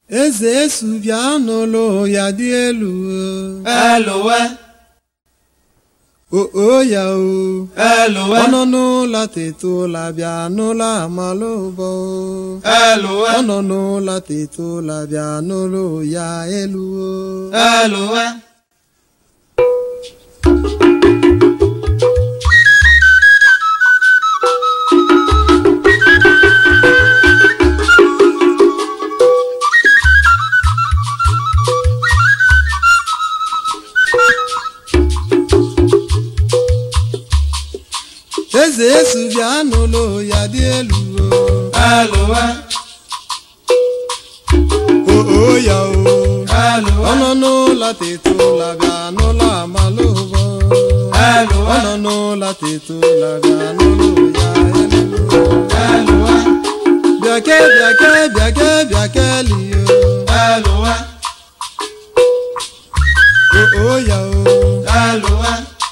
eze esu bịa n'ụlọ ya dị elu eluwe o o ya o eluwe ọ nọ n'ụlọ teta ụla bịa n'ụlọ amala ụbọ eluwe ọ nọ n'ụlọ teta ụla bịa n'ụlọ ya elu o eluwe eze esu bịa n'ụlọ ya dị elu eluwe o o ya o eluwe ọ nọ n'ụlọ teta ụla bịa n'ụlọ amala ụbọ ọ eluwe nọ n'ụlọ teta ụla bịa n'ụlọ ya elu eluwe bịake bịake bịake bịake liyo eluwe o o ya o eluwe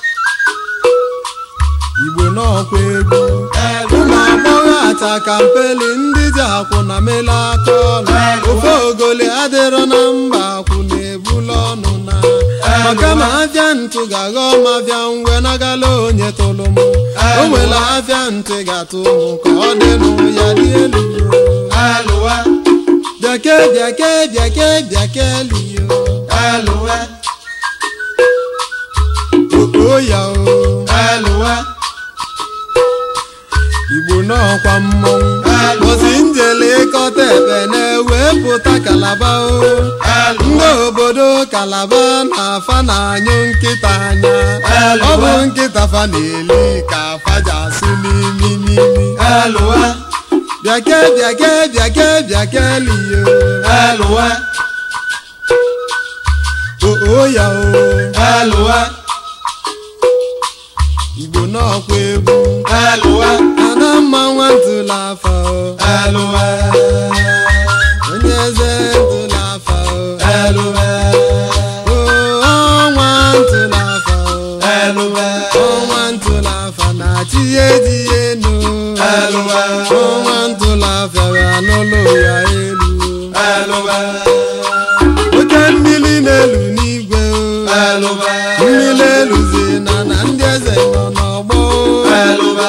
igbo n'ọkwa egwu ụmụ agbọghọ ata kampeli ndị ji akwụ na mele aka ọnụ ofe ogoli adịrọ na mba akwụ na-ebula ọnụ na maka ma afịa ntụ ga-aghọ m afịa ngwe nagala onye tụrụ m o nwere afịa ntị ga-atụ m ka ọ dị nụ ya dị elu eluwe bịake bịake bịake bịake liyo eluwe o ya o eluwe igbo n'ọkwa mmọnwụ ozi njele ịkọta ebe na-ewepụta kalaba o ndị obodo kalaba na-afa na-anyụ nkịta anya ọ bụ nkịta fa na-eli ka afa ji asụ n'imi n'imi eluwe bịake bịake bịake bịake liyo eluwe o ya o eluwe igbo n'ọkwa egwu eluwe ada mma nwa ntụla afa o eluwe onye eze ntụla afa o eluwe o ọnwa ntụla afa o eluwe ọnwa ntụla afa na-achị ihe dị enu eluwe ọnwa ntụla afa ya n'ụlọ ya elu eluwe oke mmiri na-elu n'igwe o eluwe mmiri eluzi na na ndị eze nọ n'ọgbọ o. eluwe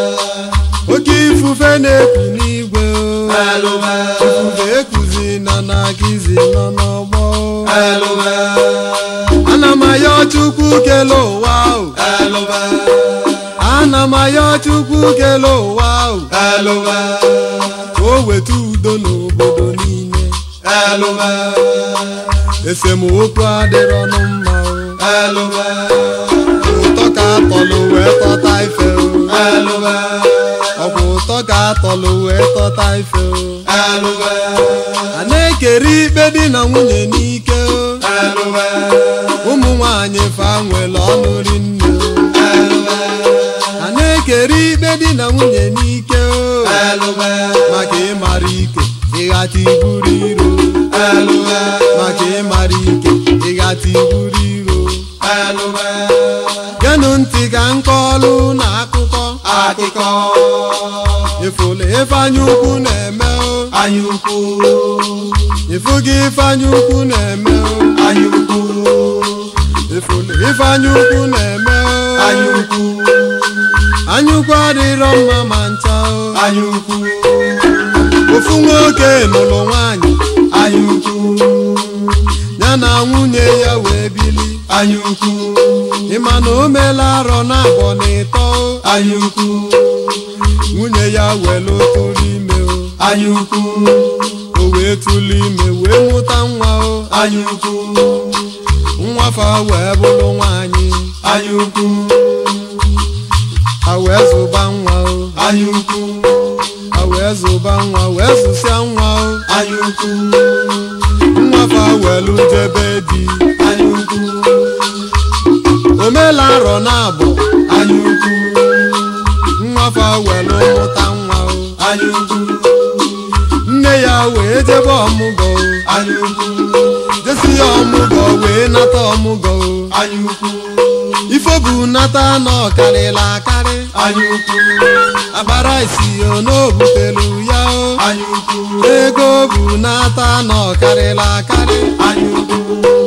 oke ifufe na-eku n'igwe o eluwe ifufe ekuzi na na akizi nọ n'ọgbọ o. eluwe ana m ayọ chukwu kele ụwa o eluwe ana m ayọ chukwu kele ụwa o eluwe ka o weta udo n'obodo niile eluwe esemokwu adịrọnụ mma o eluwe ụtọ ka atọlụ wee tọta ife o eluwe ọkwa ụtọ ka atọlụ wee tọta ife o eluwe a na-ekere ikpe di na nwunye n'ike o eluwe ụmụ nwanyị fa nwere ọnụ rinne o eluwe a na-ekere ikpe di na nwunye n'ike o eluwe maka ịmara ike ịghata iburu iro eluwe maka ịmara ike ịghata iburu iro eluwe genụ ntị ka nkọlụ na akụkọ akụkọ ifụlụ ifeanya ukwu na-eme o anya ukwu ịfụgị ifeanya ukwu na-eme o anya ukwu ifụlụ ifeanya ukwu na-eme o anya ukwu anya ukwu adịrọ mma ma ncha o anya ukwu ofu nwoke nụrụ nwaanyị anya ukwu ya na nwunye ya wee bili anya ukwu ịma na o meela arọ na abụọ na ịtọ o anya ukwu nwunye ya welu tụrụ ime o anya ukwu o wee tụlụ ime wee mụta nwa o anya ukwu nwafa wee bụrụ nwaanyị anya ukwu ha wee zụba nwa o anya ukwu ha wee zụba nwa wee zụsịa nwa o anya ukwu nwafa welu jebe di anya ukwu o meela arọ na abụọ anya ukwu nwafa welu mụta nwa o anya ukwu nne ya wee jebe ọmụgọ o anya ukwu jesi ya ọmụgọ wee nata ọmụgọ o anya ukwu ife bu nata na ọkarịla akarị anya ukwu akpara isi o n'obutelu ya o anya ukwu ego bu nata na ọkarịla akarị anya ukwu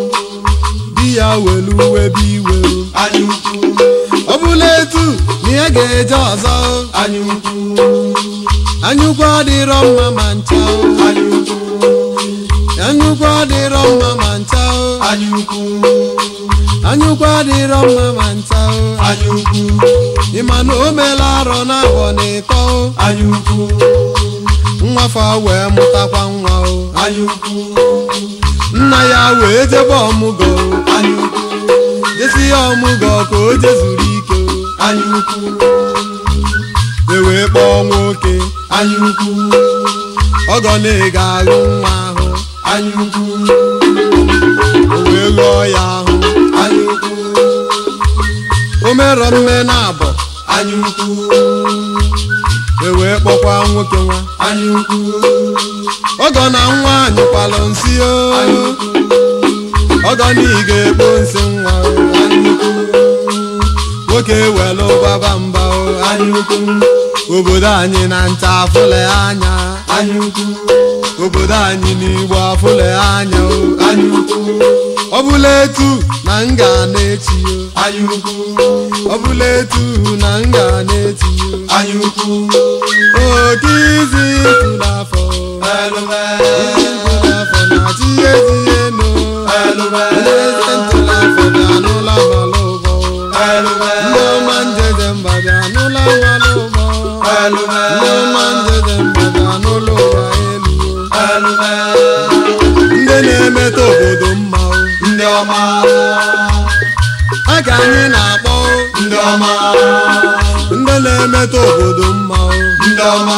di ya welu webe iwe o anya ukwu ọ bụla etu na ya ga-eje ọzọ o anya ukwu anyụkwu adịrọ mma ma ncha o anya ukwu anyụkwu adịrọ mma ma ncha o anya ukwu anyụkwu adịrọ mma ma ncha o anya ukwu ịma na o meela arọ n'abọ na ịtọ o anya ukwu nwafa wee mụtakwa nwa o anya ukwu nna ya wee jebe ọmụgọ o anya ukwu jesi ya ọmụgọ ka o jezuru ike o anya ukwu e wee kpọọ nwoke anya ukwu ọgọ na-ega ahụ nwa ahụ anya ukwu o wee ghọọ ya ahụ anya ukwu o merọ mme na abọ anya ukwu e wee kpọkwa nwoke nwa anya ukwu ọgọ na nwa anyụkwalụ nsị o anya ukwu ọgọ na ị ga-ekpo nsị nwa o anya ukwu nwoke welu gbaba mba o anya ukwu obodo anyị na ncha afụle anya anya ukwu obodo anyị n'igbo afụle anya o anya ukwu ọ bụla etu na m ga na-echi o anya ukwu ọ bụla etu na m ga na-echi o anya ukwu oke izi tụrụ afọ elube tụrụ afọ na tinye tinye no elube onye eze ntụrụ afọ bịa n'ụlọ mala ụbọ elube ndị ọma njeze mba bịa n'ụlọ mala ụbọ elube ndị ọma njeze mba bịa n'ụlọ ụwa elu o. elube ndị na-emeta obodo mma o ndị ọma ha ka anyị na-akpọ o. ndị ọma ndị na-emeta obodo mma o ndị ọma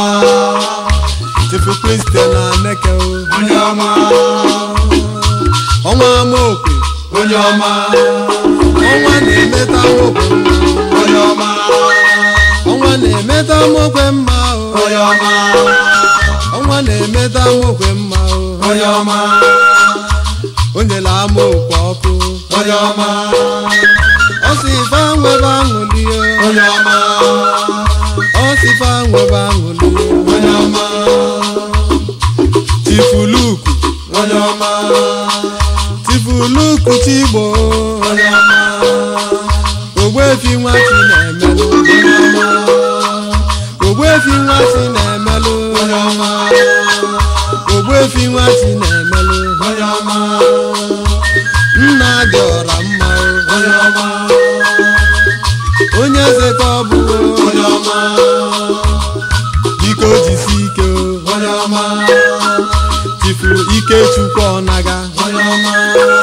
chifu kristian na neke o onye ọma ọnwa amaokwe onye ọma ọnwa na-emeta nwoke mma onye ọma ọnwa na-emeta nwoke mma o onye ọma ọnwa na-emeta nwoke mma o onye ọma o nyere amaokwe ọkụ onye ọma ọ sị ife nwebe aṅụli o onye ọma ọ sị ife nwebe aṅụli o onye ọma tifuluku onye ọma tifuluku chigbo onye ọma ogbuefi nwa chi na-emelụ onye ọma ogbuefi nwa chi na-emelụ onye ọma ogbuefi nwa chi na-emelụ onye ọma nna dị ọra mma o. onye ọma onye eze ka ọ bụ o. onye ọma biko jisi ike o. onye ọma tifuru ike chukwu ọnaga onye ọma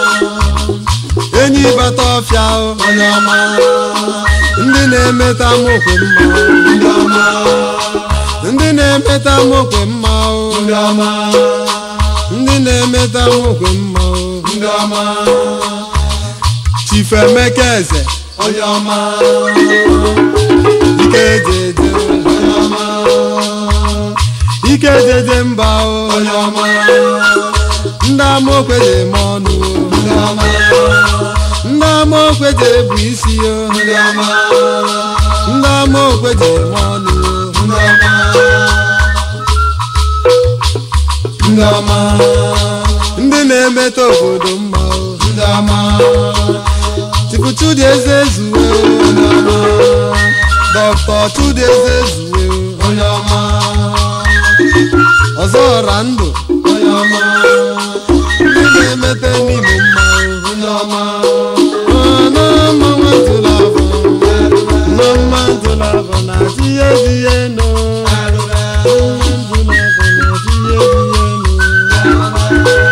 enyi bata ọfịa o. onye ọma ndị na-emeta mokwe mma o. ndị ọma ndị na-emeta mokwe mma o. ndị ọma ndị na-emeta mokwe mma o. ndị ọma chifu emeka eze onye ọma ike ejeje onye ọma ike ejeje mba o. onye ọma ndị amaokwe ji eme ọnụ o. ndị ọma ndị amaokwe ji ebu isi o. ndị ọma ndị amaokwe ji eme ọnụ o. ndị ọma ndị ọma ndị na-emeta obodo mma o. ndị ọma Chifu Chudi eze zuwe o. onye ọma Dọkịta Chudi eze zuwe o. onye ọma ọzọ ọra ndụ onye ọma ndị na-emeta n'Imo mma o. onye ọma Ọnụ mma nwa ntụrụ afọ. Nọ mma ntụrụ afọ na tiye tiye no. elube Ntụrụ afọ na tiye tiye no.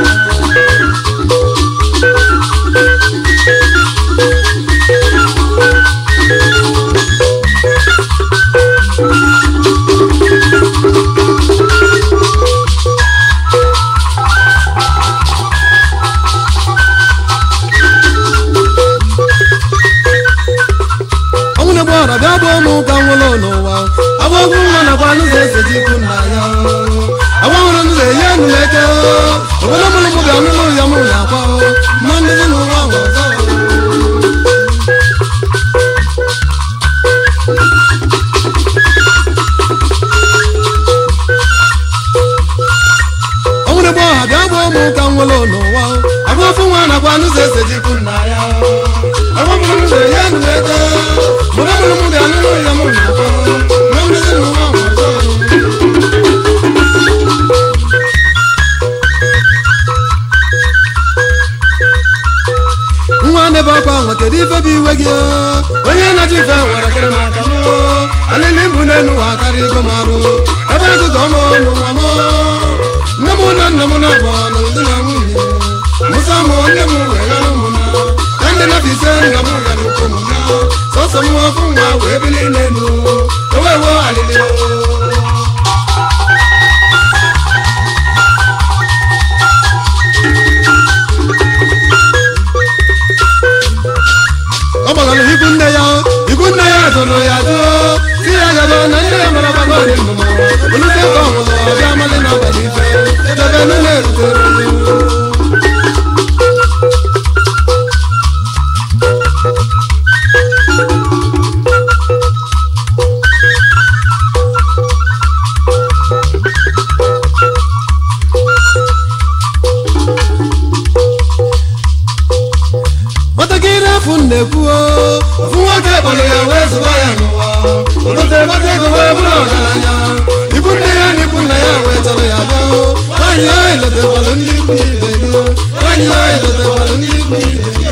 ụmụnigbo ọha bịa gba ụmụ ka nwere n'ụwa agwa ofu nwa nakwa n'ụzọ ese jikwu nna ya agwamụrụ m nwere ya nụ ego mụrụ mụrụ m ga-anụrụ ya mụ na ụkọ na mmezi n'ụwa ọzọ nwa nebe ọkwa nwa kedu ife bụ iwe gị onye na-achọ ife nwere kere maka m alịlị mbụ n'elu ụwa karịa igo m arụ ebe agụgọ m n'ụwa m nne m na nna m na abụ na ụdị na nwunye mụsa m nne m weghara ụmụ na ka ndị na ise nna m gara ụkwụ m na sọsọ m ọfụ nwa wee bili n'elu ewewo alịlị ọ gbagara ikwu nne ya ikwu nne ya tụrụ ya tụọ si ya gaba na nne ya mara gbago dị ndụ olute ka ọ nwụrụ ọbịa amalị na abalị ife edebe nne na-erutere nwatakịrị afọ na-ekwu ofu nwoke kpọrọ ya wee zụba ya n'ụwa olute gbata ego wee bụrụ ọgaranya ikwu nne ya na ikwu nna ya wee chọrọ ya bịa nwaanyị ya ilotekwalụ ndị ikwu ibe gị nwaanyị ya ilotekwalụ ndị ikwu ibe gị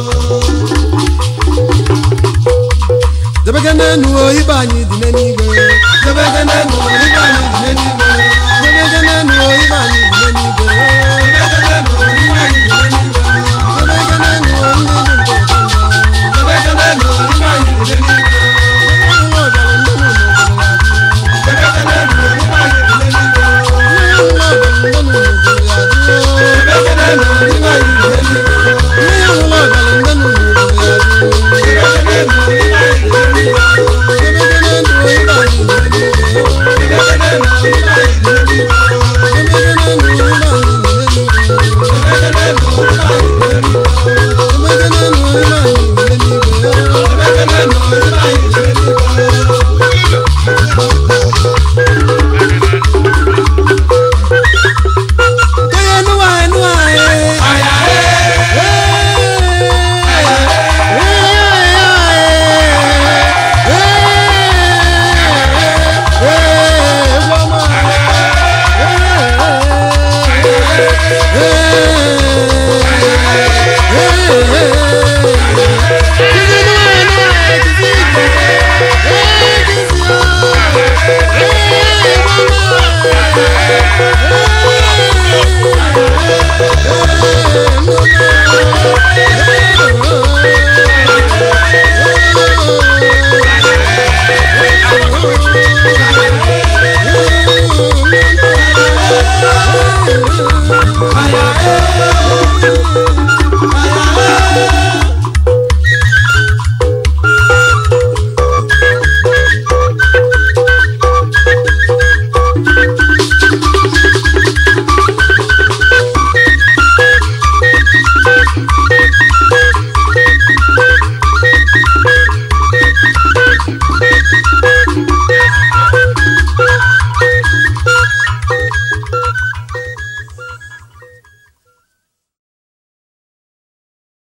debege n'enu ibe anyị dị n'eluigwe debege n'enu ibe anyị dị n'eluigwe debege n'enu ibe anyị